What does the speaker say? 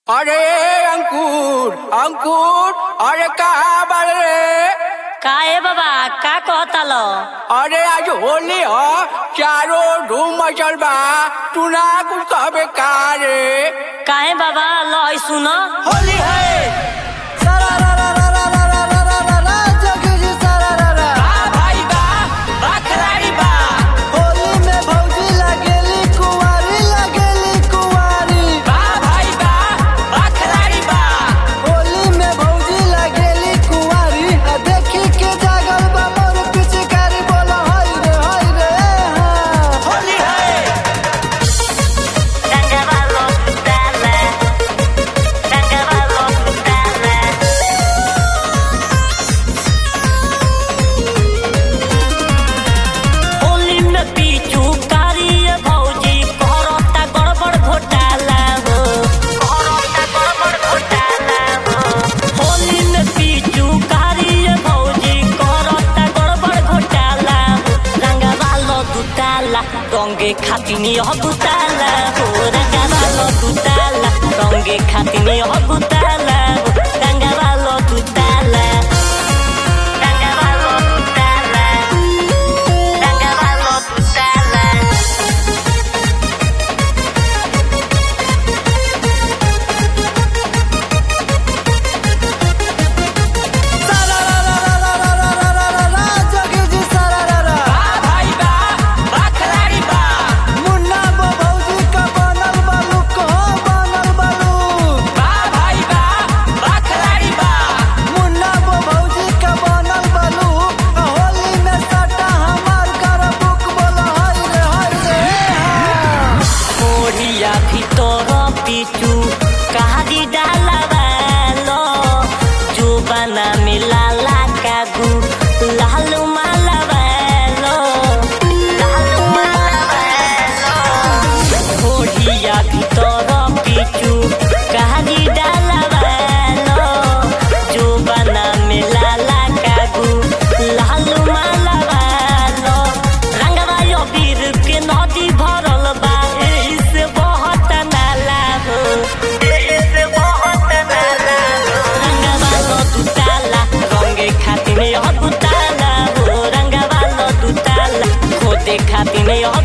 अरे अंकुर अंकुर अरे कहाँ बाड़े रे का ए बाबा का कहता लो अरे आज होली ह चारों धूम मचल बा तू ना कुछ कहबे का रे काहे बाबा लो ई सुन होली है बा भाई बा बा खिलाड़ी बा बा भाई बा बा खिलाड़ी बा होली है रंगवा लो डाले रंगवा लो डाले होली में पीछू कारिए भौजी करता गड़बड़ घोटाला हो करता गड़बड़ घोटाला हो होली में पीछू कारिए भौजी करता गड़बड़ घोटाला हो रंगवा लो दुताला रंगे खातिनी हो दुताला हो रंगवा लो दुताला रंगे खातिनी हो दुताला हो रंगवा लो दुताला रंगवा लो दुताला रंगवा लो दुताला बा भाई बा बा खिलाड़ी बा बा भाई बा बा खिलाड़ी बा ओढ़िया ভিতর পিছু কাহারি ডালাবালো জোবানা মিলালা কাগু লালু মালাবালো লালু মালাবালো ওড়িয়া ভিতর পিছু কাহারি ডালাবালো জোবানা মিলালা কাগু লালু মালাবালো रंगवा यो बीर के नदी भरल बा एही से बहुत नाला हो एही से बहुत नाला हो रंगवा लो दुताला रंगे खातिर यो दुताला हो रंगवा लो दुताला खोदे खातिर यो